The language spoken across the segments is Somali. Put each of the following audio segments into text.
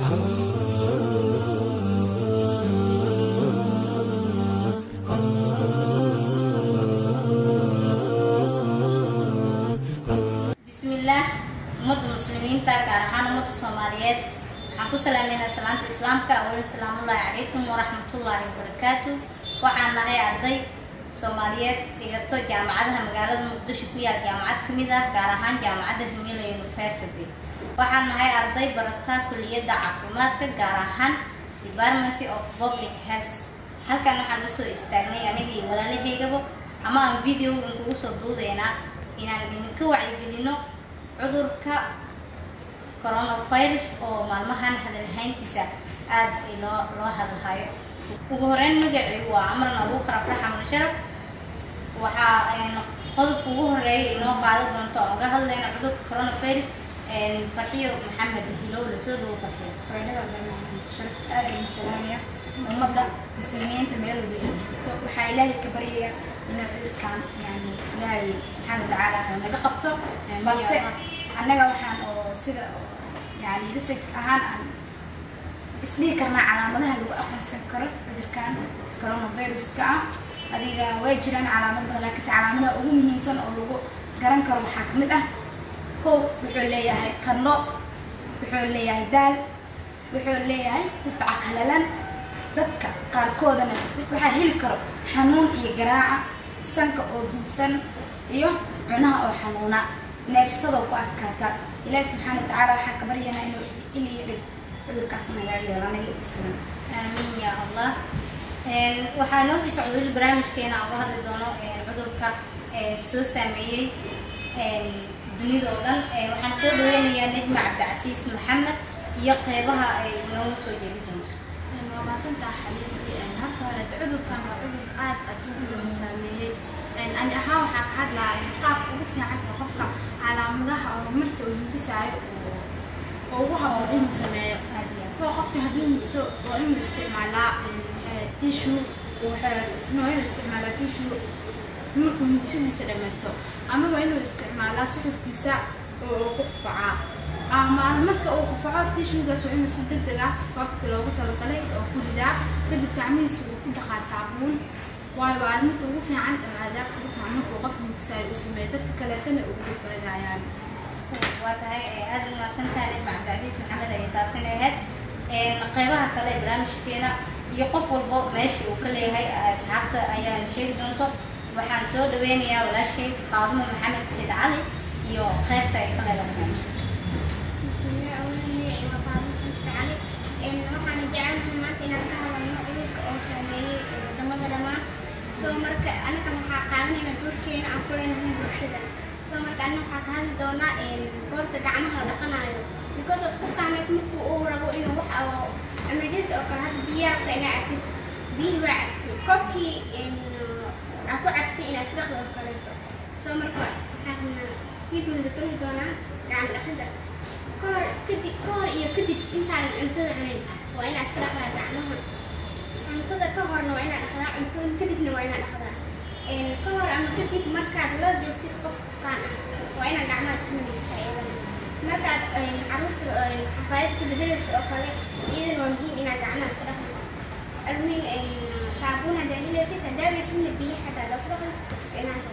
bismillaah ummadda muslimiinta gaar ahaan ummadda soomaaliyeed waxaan ku salaameynaa salaanta islaamka awalan salaamullaahi calaykum waraxmatullaahi wabarakaatu waxaan nahay arday soomaaliyeed dhigato jaamacadaha magaalada muqdisho ku yaal jaamacad ka mid ah gaar ahaan jaamacadda humila university waxaan nahay arday barata kulliyadda caafimaadka gaar ahaan department of public health halkan waxaan usoo istaagnay aniga iyo walaalahaygaba ama aan video inkugu soo duubeynaa inaan idinka wacyigelino cudurka coronavirus oo maalmahan hadalhayntiisa aada loo loo hadalhayo ugu horeyn magacii waa amran abuukar afrax amar sharaf waxaa qodobka ugu horeeya inoo qaadan doonto oo uga hadlayno cudurka coronavirus farxiyo maxamed hilow lasoo dhawo farxiyo sharaf aad ayaan salaamaya ummadda muslimiinta meel walba ay joogto waxaa ilaahay ka baryayaa inuu cudurkan yani ilaahay subxaana watacaala ha naga qabto balse annaga waxaan oo sida yani research ahaan aan isdhihi karnaa calaamadaha lagu aqoonsan karo cudurkan coronaviruska ah adiga way jiraan calaamad badan laakiinse calaamadaha ugu muhiimsan oo lagu garan karo waxaa ka mid ah kow wuxuu leeyahay qandho wuxuu leeyahay daal wuxuu leeyahay difca qalalan dadka qaarkoodana waxaa heli karo xanuun iyo garaaca sanka oo duubsan iyo cunaha oo xanuuna neefsadoo ku adkaata ilaahi subxaana watacaala waxaa ka baryanaa inuu iliyo dhig cudurkaas naga yeelo anaga islan aamiin ya allah waxaa noo sii socda weli barnaamijkeena aan uga hadli doono cudurka soo saameeyey dunida oo dhan waxaan soo dhaweynayaa nejma cabdicasiis maxamed iyo qeybaha ay noo soo jeedi doonto waa maasantaa xaliiltii horta hore cudurkan waa cudur aad adduunyada u saameeyey ani ahaan waxaa ka hadlaa qaabka ugu fiican oo qofka calaamadaha oo marka uu hindisaayo oo ugu haboon inuu sameeyo soo qofka hadduu hindiso waa inuu isticmaalaa tissue no inuu isticmaalaa tissue markuu hindisadiisa dhammaysto ama waa inuu isticmaalaa suxurkiisa oo uu ku qufacaa ama marka uu qufaco tishugaas waa inuu si deg deg ah goobta loogu talagalay oo ku ridaa kadib gacmihiisa uu ku dhaqaa saabuun waayo waa midda ugu fiican oo aadaabta ugu fiican markuu qof hintisaayo uu sameeyo dadka kaleetana ugu badbaadayaan waa tahay aada u mahadsantahay nejma cabdicasiis maxamed ayay taasina ahayd qeybaha kale ee barnaamijkeena iyo qof walbo meesha uu ka leeyahay asxaabta ayaan sheegi doonto waxaan soo dhaweynayaa walaashay faadimo maxamed sayd cali iyo qeybta ay ka leedahay barnaamijka bismillah awlan magacii waa faadimo xamse cali waxaana jecelnahay maanta inaan ka hadalno cudurka oo saameeyey wadamada dhammaan soo marka anaga waxaa qaadanayna doorkeena aan ku leenahay bulshada soo marka anaga waxaa ka hadli doonaa goorta gacmaha la dhaqanayo because of qofkaaneed markuu uu rabo inuu wax oo emergency oo kale hadda biyaa rabta inaa cabtid biyihii waa cabtid koobkii aa ku cabtay inaa isdhaqda oo kaleeto soo marka waxaan sii gudageli doonaa gacmo dhaqida kahor kadib kahor iyo kadib intaadan cuntada cunin waa inaa iska dhaqdaa gacmaha cuntada ka horna waa inaa dhaqdaa cuntada kadibna waa inaa dhaqdaa ka hor ama kadib markaad la joogtid qof bukaan ah waa inaa gacmaha iska nadiifisa iyadana markaad caruurta xafaayad ka bedelaysa oo kale iyadan waa muhiim inaa gacmaha iska dhaqda almin saabuun haddaa helaysid hadaabaysidna biyo xataa lagu dhaqda inaanka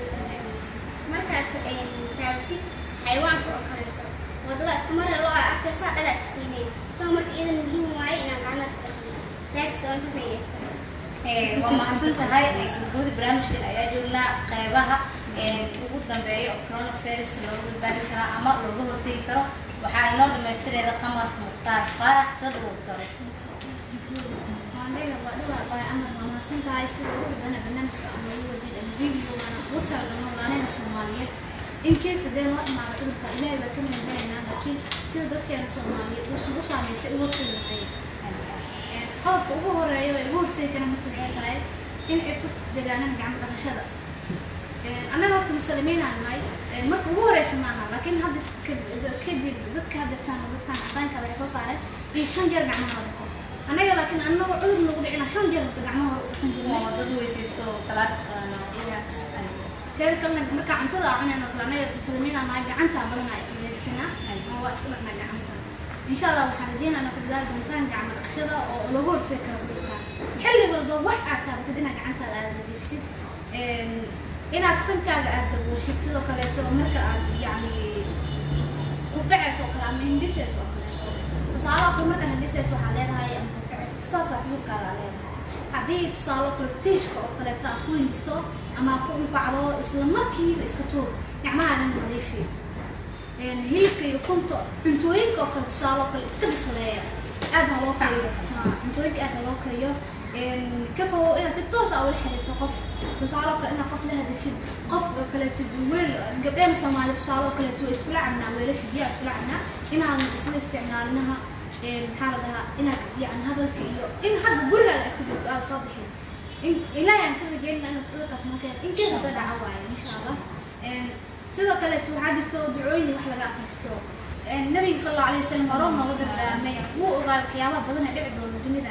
markaad taagtid xayawaanka oo kaleeto wadada iska mara loo arkaysaa dhala iska siinay soo marka iyadan muhiim waaye inaan gacmaha iska dhaqno taagtis oo intaas waa mahadsan tahay guudi barnaamijkan ayaa joognaa qeybaha ugu dambeeya oo coronavirus looga badbaadi karaa ama looga hortegi karo waxaa inoo dhamaystireeda qamar mukhtaar faarax soo dhawow doores waandhaga waa dhawaa waa amar waa mahadsan tahay sida ugu dana barnaamijka ama ugu wadid ama video waana ugu talagalno walaalaheena soomaaliyeed in case haddee loo imaado cudurka ilaahay baa ka mahadgalaynaa laakiin sida dadkeena soomaaliyeed uusan u saameysay ugu hortegi lahayn qodobka ugu horeeya ee ugu hortegi kara horta waxay tahay in ay ku dadaalaan gacmo dhaqashada annaga horta muslimiinaan nahay marka ugu horeysa maaha laakiin hadda kadib dadka hadirtaan oo dadkan cadaanka waxay soo saareen in shan jeer gacmaha la dhaqo annaga laakiin annagoo cudur nagu dhicina shan jeer horta gacmaha hore u dhaqan jirnay oo dad weysaysto salaad teeda kalena markaa cuntada aan cunayno kale annaga muslimiinaan nahay gacanta badan ay adeegsanaa oo waa iska dhaqnaa gacanta insha allah waxaan rajeynaa inaad ku dadaali doontaan gacmo dhaqashada oo lagu hortagi karo cudurkan xilli walba wax aad taabatid inaad gacantaada aad nadiifisid Een, inaad sankaaga aad dabuushid sidoo kaleeto marka aad yacni kufacayso oo kale ama hindhisayso oo kaleeto tusaale oo kale markaa hindhisayso waxaa leedahay ama kufacayso saasaa cudurkaaga aad leedahay haddii tusaale oo kale tiishka oo kaleeto aad ku hindisto ama aad ku dhufacdo isla markiiba iska tuur gacmahaadan nadiifi Een, hilibka iyo kunta cuntooyinka oo kale tusaale oo kale iska bisleeya aad ha loo kariyo Haa, cuntooyinka aad ha loo kariyo Een, ka fogow inaad si toos ah ula xiriirto qof tusaale oo kale inaad qof la hadashid qof oo kaleeto weel gabdhaha soomaali tusaale oo kaleeto way iskula cabnaa weelasha biyaha iskula cabnaa inaadan isla isticmaalinaha Een, maxaa la dhahaa inaad yani hadalka iyo in hadda gurigaaga iska joogto aad soo bixin in ilaahay aan ka rajeynaa inaad cudurkaas noo keeno in kees hadda dhaca waayo insha allah Een, sidoo kaleeto waxaa jirto ducooyin wax laga akhristo Een, nabiga sal allahu alayhi wasalam hore nooga dardaarmay wuu ogaay waxyaabaha badan ee dhici doona dunida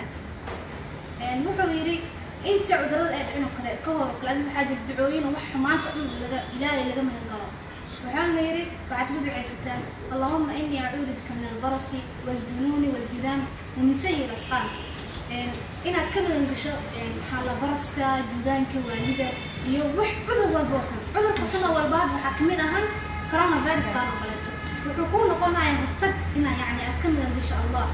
Een, wuxuu yidhi inta cudurada ay dhicin oo kale ka hor oo kale adiga waxaa jira ducooyin oo wax xumaanta dhan laga ilaahay laga magan galo waxaana yidhi waxaad ku ducaysataan allahuma inii acuudu bika min albarasi waljunuuni waljudaam wamin sayi lasqaan Een, inaad ka magan gasho een, maxaa la baraska judaanka waalida iyo wax cudur walba oo xun cudurka xun oo walba hadda waxaa kamid ahaan coronaviruskan oo kaleeto wuxuu kuu noqonayaa hortag inaa yacni aad ka magan gasho allah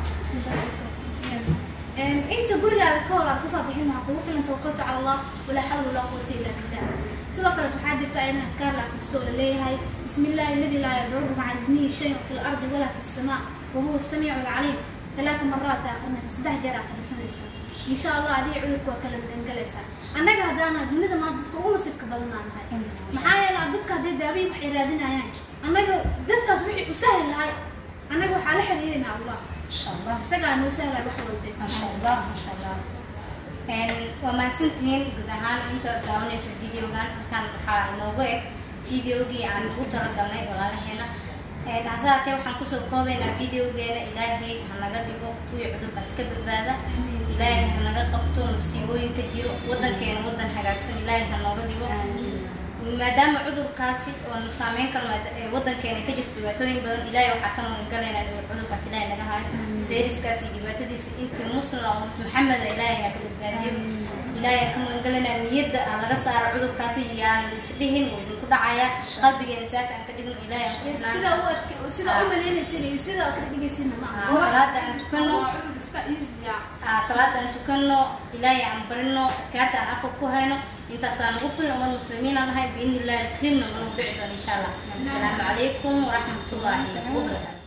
Yes. Een, inta gurigaada ka hor aad kasoo bixin waxaa kugu filan tawakkaltu cala allah walaa xawla walaa quwata illa billah sidoo kale waxaa jirta ayadan adkaar la akhristo oo la leeyahay bismi illaahi aladi laa yadurru maca ismihi shayun fi lardi walaa fi samaa wahuwa asamiicu alcaliim talaata maraat aa akhrinaysa saddex jeer aa akhrisanaysa insha allah adiga cudurka waa kala magangalaysaa annaga haddaana dunida maanta dadka ugu nasiibka badanaa nahay maxaa yeelay dadka hadday daawiyi wax ay raadinayaan annaga dadkaas wixii u sahli lahay annaga waxaa la xiriirinaa allah insha allah isagaa noo sahlay wax walba masha allah masha allah Een, waa mahadsantihiin guud ahaan inta daawanaysa videogan halkan waxaa inoogu eg videogii aan ugu talagalnay walaalaheena Een, hase haatee waxaan kusoo koobaynaa videogeena ilaahay ha naga dhigo kuwii cudurkaas ka badbaada ilaahay ha naga qabto musiibooyinka jiro wadankeena wadan hagaagsan ilaahay ha nooga dhigo maadaama cudurkaasi oo na saameyn karo maada- ee wadankeena ka jirto dhibaatooyin badan ilaahay waxaa ka magangalaynaa inuu cudurkaas ilaahay naga hayo fayraskaas iyo dhibaatadiisa intii muslim oo maxameda ilaahay ha ka badbaadiyo ilaahay ha ka magangalaynaa niyadda aan laga saaro cudurkaasi yaan isdhihin oo idinku dhacaya qalbigeena saafi aan ka dhigno ilaahay aan ku xidhnaan. sida u adke sida u malaynaysin iyo sida u kala dhigaysina ma Ah, salaada aan tukano iska easya Ah, salaada aan tukano ilaahay aan barino adkaarta aan afka ku hayno intaasaan ugu filan ummad muslimiin aan nahay biidni illahi alkariimna mana u dhici doono insha allah asalaamu calaykum waraxmatullaahi wabarakaatu